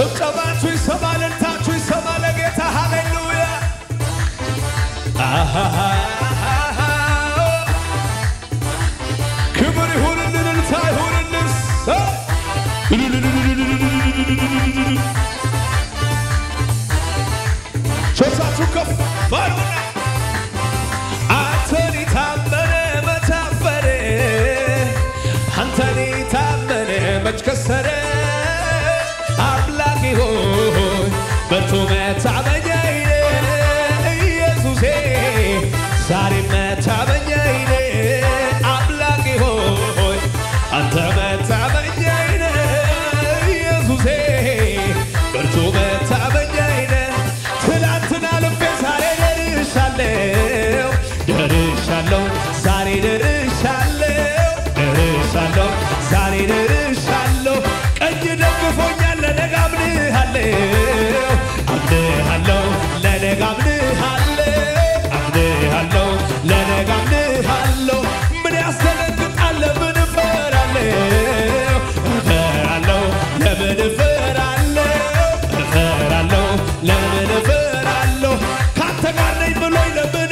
ጭብጨባችሁ ይሰማ፣ እልልታችሁ ይሰማ ለጌታ ሃሌሉያ። አሃሃሃሃ። ክብር ይሁንልን፣ እልልታ ይሁንልን። ሰ- ሶስታችሁ ከፍ አድርጉና አንተን የታመነ መች አፈረ? አንተን የታመነ መች ከሰረ? አምላኬ ሆይ በርቱ መታመኛዬ ነህ ኢየሱሴ ዛሬ መታመኛዬ ነህ አምላኬ ሆይ አንተ መታመኛዬ ነህ ኢየሱሴ በርቱ መታመኛዬ ነህ ትናንትና ልቤ ዛሬ ደርሻለሁ ደርሻለሁ ዛሬ ደርሻለሁ ደርሻለሁ ዛሬ ደርሻለሁ ቀኝ ደግፎኛል ለነገ አምንሃለሁ አምንሃለሁ ለነገ አምንሃለሁ አምንሃለሁ ለነገ አምንሃለሁ ምን ያስደነግጣል ለምን እፈራለሁ እፈራለሁ ለምን እፈራለሁ እፈራለሁ ለምን እፈራለሁ ካንተ ጋር ነኝ ብሎኝ ለምን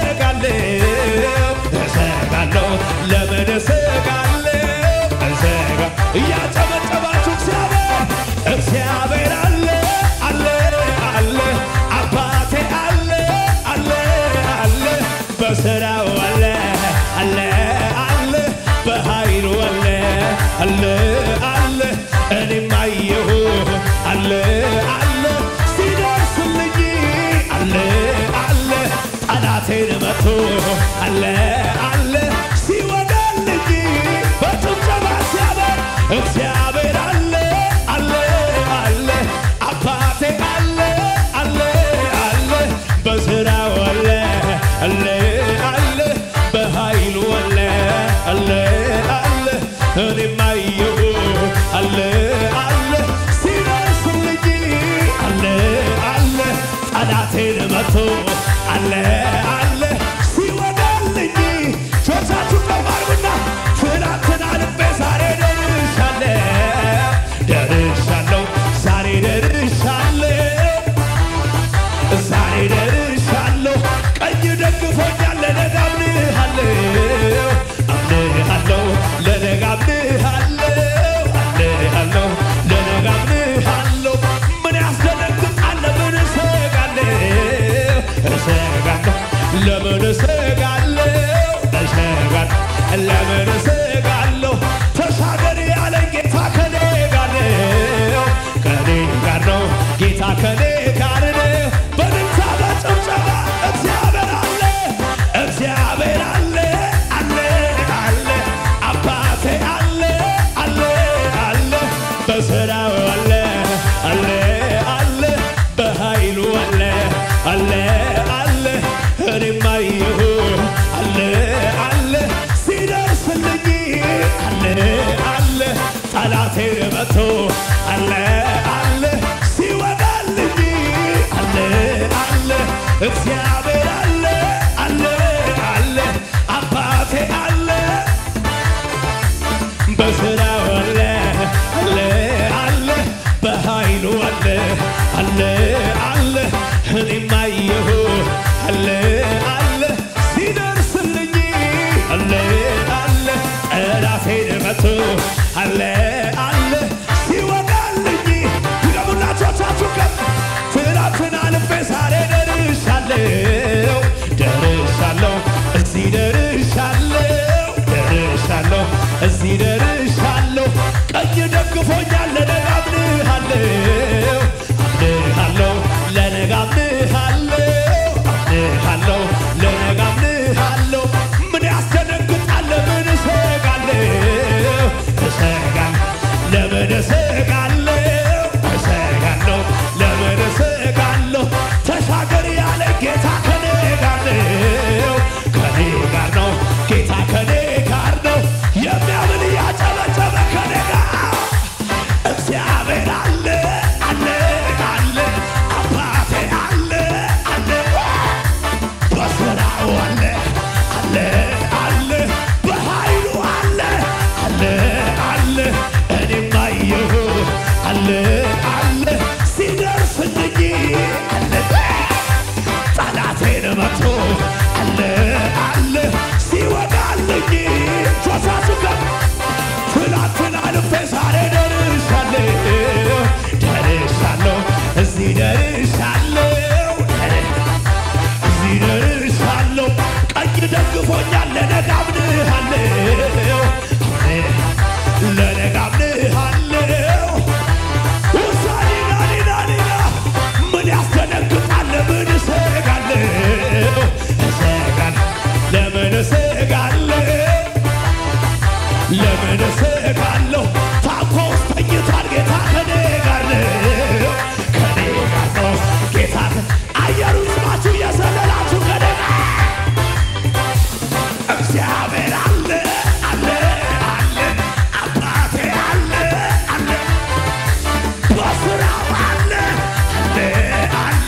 እሰጋለሁ እሰጋለሁ ለምን እሰጋለሁ እሰጋ እያጨበጨባችሁ እግዚአብሔር እግዚአብሔር አለ አለ አለ አባቴ አለ አለ አለ በስራው አለ አለ አለ በኃይሉ አለ አለ አለ እኔም አየሁ አለ አለ ሲደርስልኝ አለ አለ ጠላቴን መቶ አለ አለ ሲወጋልኝ በጭብጨባ ሲያበር እግዚአብሔር አለ አለ አለ አባቴ አለ አለ አለ በስራው አለ አለ አለ በኃይሉ አለ አለ አለ እኔም አየሁ አለ አለ ሲደርስልኝ አለ አለ ጠላቴን መቶ አለ አለ ሲወጋልኝ ቾቻችሁ ቀባርጉና ትናንትና ልቤ ዛሬ ደርሻለሁ ደርሻለሁ ዛሬ ደርሻለሁ ዛሬ ደርሻለሁ ቀኝ ደግፎኛል ለነገ አምንሃለሁ አምንሃለሁ ለነገ አምንሃለሁ አምንሃለሁ ለነገ አምንሃለሁ ምን ያስደነግጣል ለምን እሰጋለሁ እሰጋለሁ ለምን እሰጋለሁ እሰጋለሁ ለምን እሰጋለሁ ተሻገር ያለኝ ጌታ ከኔ ጋር ነው ከኔ ጋር ነው ጌታ ከኔ ጋር ነው በድምፃ በጭብጨባ እግዚአብሔር አለ እግዚአብሔር አለ አለ አለ አባቴ አለ አለ አለ በስራው አለ አለ አለ በኃይሉ አለ አለ አለ እኔም አየሁ አለ አለ ሲደርስልኝ አለ አለ ጠላቴን መቶ አለ አለ ሲወጋልኝ አለ አለ እግዚአብሔር አለ አለ አለ አባቴ አለ በስራው አለ አለ አለ በኃይሉ አለ አለ አለ እኔም አየሁ አለ አለ ሲደርስልኝ አለ አለ ጠላቴን መቶ አለ አለ ሲወጋልኝ ድገሙላቾቻችሁ ከፍ ትናንትና ልቤ ዛሬ ደርሻለሁ ደርሻለሁ እዚህ ደርሻለሁ ደርሻለሁ እዚህ ደርሻለሁ ቀኝ ደግፎኛል ለነገ አምንሃለሁ አምንሃለሁ ለነገ አምንሃለሁ አምንሃለሁ ለነገ አምንሃለሁ ምን ያስደነግጣል ለምን እሰጋለሁ እሰጋለሁ ለምን እሰጋለሁ እሰጋለሁ ለምን እሰጋለሁ ተሻገር ያለ ጌታ ከኔ ጋር ነው ከኔ ጋር ነው ጌታ ከኔ ጋር ነው የሚያምን እያጨበጨበ ከኔ ጋር እግዚአብሔር አለ አለ አለ አባቴ አለ አለ በስራው አለ አለ አለ በኃይሉ አለ አለ አለ እኔም አየሁ አለ አለ አለ ሲደርስልኝ አለ ጠላቴን መቶ አለ አለ ሲወጋልኝ ጆሳችሁ ጋር ትላንትን አልፌ ዛሬ ደርሻለሁ ደርሻለሁ እዚህ ደርሻለሁ እዚህ ደርሻለሁ ቀኝ ደግፎኛል ለነገ አምንሃለሁ ለነገ አምንሃለሁ ውሳኔ ናኒናኒና ምን ያስደነግጣል ምን እሰጋለሁ እሰጋለሁ ለምን እሰጋለሁ ለምን እሰጋለሁ? ታንኳ ውስጥ ተኝቷል ጌታ ከኔ ጋር ነው፣ ከኔ ጋር ነው ጌታ ከ- አየሩ ስማችሁ እየዘለላችሁ ከኔ ጋር እግዚአብሔር አለ አለ አለ አባቴ አለ አለ በስራው አለ አለ አለ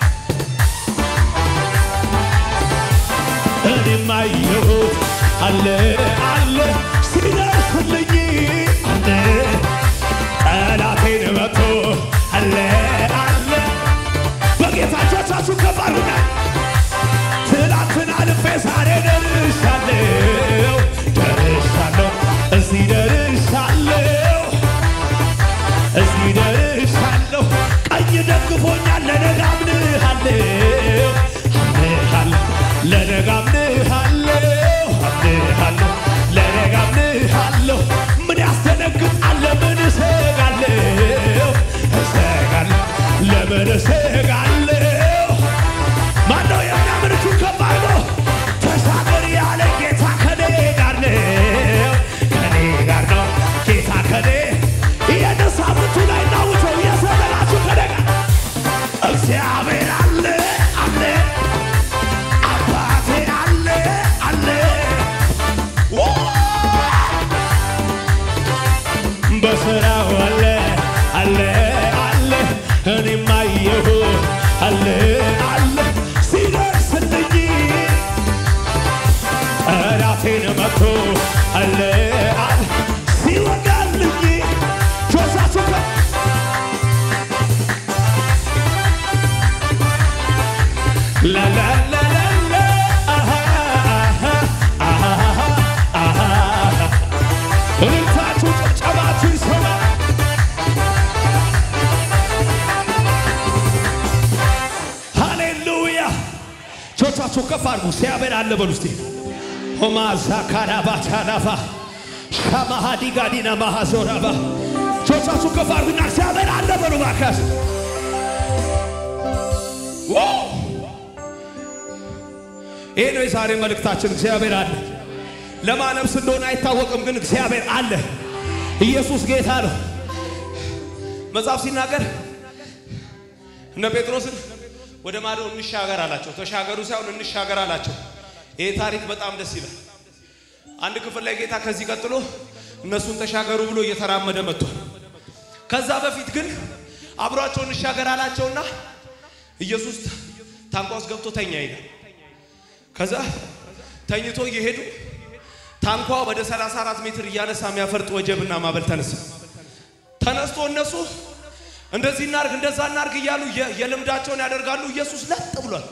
እኔም አየሁት አለ አለ ሲደርስልኝ አለ ጠላቴን መቶ አለ አለ በጌታቻቻችሁ ከባሉና ትላንትን አልፌ ዛሬ ደርሻለሁ ደርሻለሁ እዚህ ደርሻለሁ እዚህ ደርሻለሁ ቀኝ ደግፎኛል ለነገ አምንሃለሁ አምንሃለሁ ለነገ አምንሃለሁ አምንሃለሁ ለነገ አምንሃለሁ ምን ያስደነግጣል ለምን እሰጋለሁ እሰጋለሁ ለምን እሰጋለሁ ማነው የሚያምርቱ ከባድ ነው ተሻገር ያለ ጌታ ከኔ ጋር ነው ከኔ ጋር ነው ጌታ ከኔ ይህን ሳምንቱ ላይ ናውተው የሰበላችሁ ከኔ ጋር እግዚአብሔር አለ አለ አባቴ አለ አለ ዋ! በስራው አለ አለ አለ እኔም አየሁ አለ አለ ሲደርስልኝ ጠላቴን መቶ አለ አለ ሲወጋልኝ ጆሳችሁ ከ ላላላላላ አሃ አሃ አሃ አሃ እልልታችሁ ጭብጨባችሁ ይሰማ ሃሌሉያ ቾቻችሁ ከፍ አድርጉ እግዚአብሔር አለ በሉ እስቲ ሆማዛ ካራባቻላባ ሻማሃዲጋዲና ማሃዞራባ ቾቻችሁ ከፍ አድርጉና እግዚአብሔር አለ በሉ ባካስ ይህ ነው የዛሬ መልእክታችን እግዚአብሔር አለ ለማነብስ እንደሆነ አይታወቅም ግን እግዚአብሔር አለ ኢየሱስ ጌታ ነው መጽሐፍ ሲናገር እነ ጴጥሮስን ወደ ማዶ እንሻገር አላቸው ተሻገሩ ሳይሆን እንሻገር አላቸው ይህ ታሪክ በጣም ደስ ይላል አንድ ክፍል ላይ ጌታ ከዚህ ቀጥሎ እነሱን ተሻገሩ ብሎ እየተራመደ መጥቷል ከዛ በፊት ግን አብሯቸው እንሻገር አላቸውና ኢየሱስ ታንኳ ውስጥ ገብቶ ተኛ ይላል ከዛ ተኝቶ እየሄዱ ታንኳ ወደ 34 ሜትር እያነሳ የሚያፈርጥ ወጀብና ማዕበል ተነሳ። ተነስቶ እነሱ እንደዚህ እናርግ እንደዛ እናርግ እያሉ የ- የልምዳቸውን ያደርጋሉ። ኢየሱስ ለጥ ብሏል።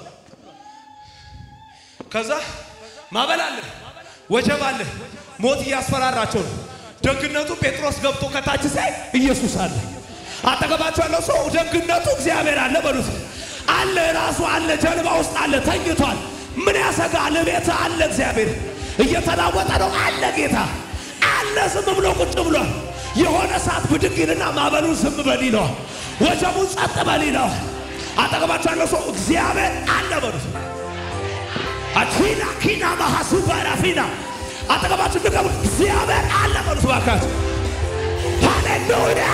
ከዛ ማዕበል አለ፣ ወጀብ አለ፣ ሞት እያስፈራራቸው ነው። ደግነቱ ጴጥሮስ ገብቶ ከታች ሳይ ኢየሱስ አለ። አጠገባቸው ያለው ሰው ደግነቱ እግዚአብሔር አለ በሉት። አለ ራሱ አለ፣ ጀልባ ውስጥ አለ፣ ተኝቷል። ምን ያሰጋል? ቤት አለ እግዚአብሔር እየተናወጠ ነው አለ ጌታ አለ። ዝም ብሎ ቁጭ ብሏል። የሆነ ሰዓት ብድግ ይልና ማዕበሉን ዝም በል ይለዋል፣ ወጀቡን ጸጥ በል ይለዋል። አጠገባቸው ያለው ሰው እግዚአብሔር አለ በሉት። አቺና ኪና ማሐሱ ባራፊና አጠገባችሁ ንገሩ፣ እግዚአብሔር አለ በሉት ባካችሁ። ሃሌሉያ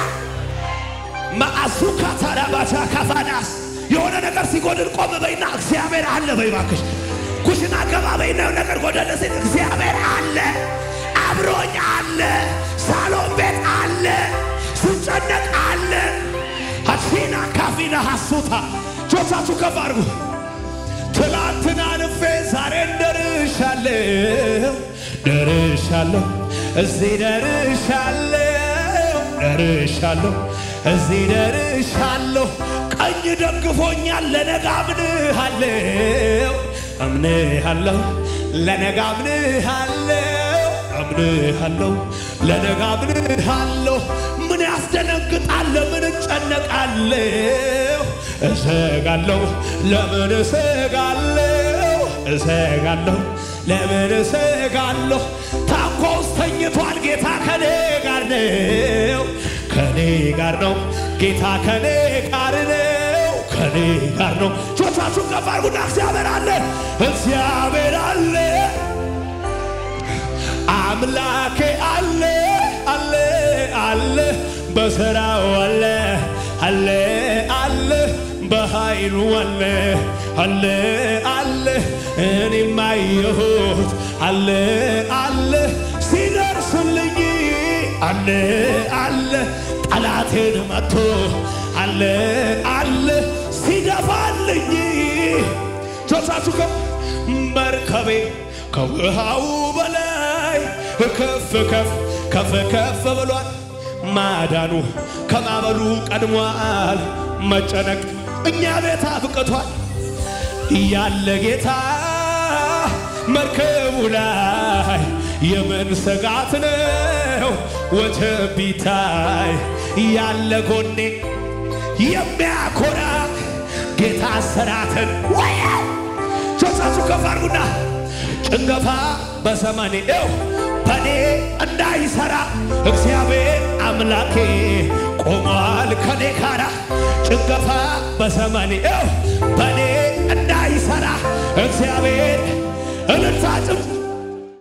ማአዙካ ታራባቻ ካፋናስ የሆነ ነገር ሲጎድል ቆም በይና እግዚአብሔር አለ በይ ባክሽ። ኩሽና ገባ በይና የሆነ ነገር ጎደለ ሲል እግዚአብሔር አለ፣ አብሮኝ አለ፣ ሳሎን ቤት አለ፣ ስጨነቅ አለ። ሀሲና ካፊና ሀሱታ ጆቻችሁ ከፍ አድርጉ። ትላንትና አልፌ ዛሬን ደርሻለሁ ደርሻለሁ እዚህ ደርሻለሁ ደርሻለሁ እዚህ ደርሻለሁ። ቀኝ ደግፎኛል። ለነገ አምንሃለሁ አምንሃለሁ ለነገ አምንሃለሁ አምንሃለሁ ለነገ አምንሃለሁ። ምን ያስደነግጣል? ምን እጨነቃለሁ? እሰጋለሁ ለምን እሰጋለሁ? እሰጋለሁ ለምን እሰጋለሁ? ታንኳ ውስጥ ተኝቷል ጌታ ከኔ ጋር ነው ከኔ ጋር ነው ጌታ ከኔ ጋር ነው ከኔ ጋር ነው። ጆቻችሁን ከፍ አድርጉና እግዚአብሔር አለ እግዚአብሔር አለ አምላኬ አለ አለ አለ በሥራው አለ አለ አለ በኃይሉ አለ አለ አለ እኔም አየሁት አለ አለ ሲደርስልኝ አለ አለ ጠላቴን መቶ አለ አለ ሲደፋልኝ ጆቻችሁ ከፍ መርከቤ ከውሃው በላይ ከፍ ከፍ ከፍ ከፍ ብሏል። ማዳኑ ከማዕበሉ ቀድሟል። መጨነቅ እኛ ቤት አብቅቷል። ያለ ጌታ መርከቡ ላይ የምን ስጋት ነው? ወጀብ ቢታይ ያለ ጎኔ የሚያኮራ ጌታ ስራትን ወያ ጆቻችሁ ከፍ አድርጉና ጭንገፋ በዘመኔ ው በኔ እንዳይሰራ እግዚአብሔር አምላኬ ቆሟል ከኔ ጋራ። ጭንገፋ በዘመኔ ው በኔ እንዳይሰራ እግዚአብሔር እልልታ ጭም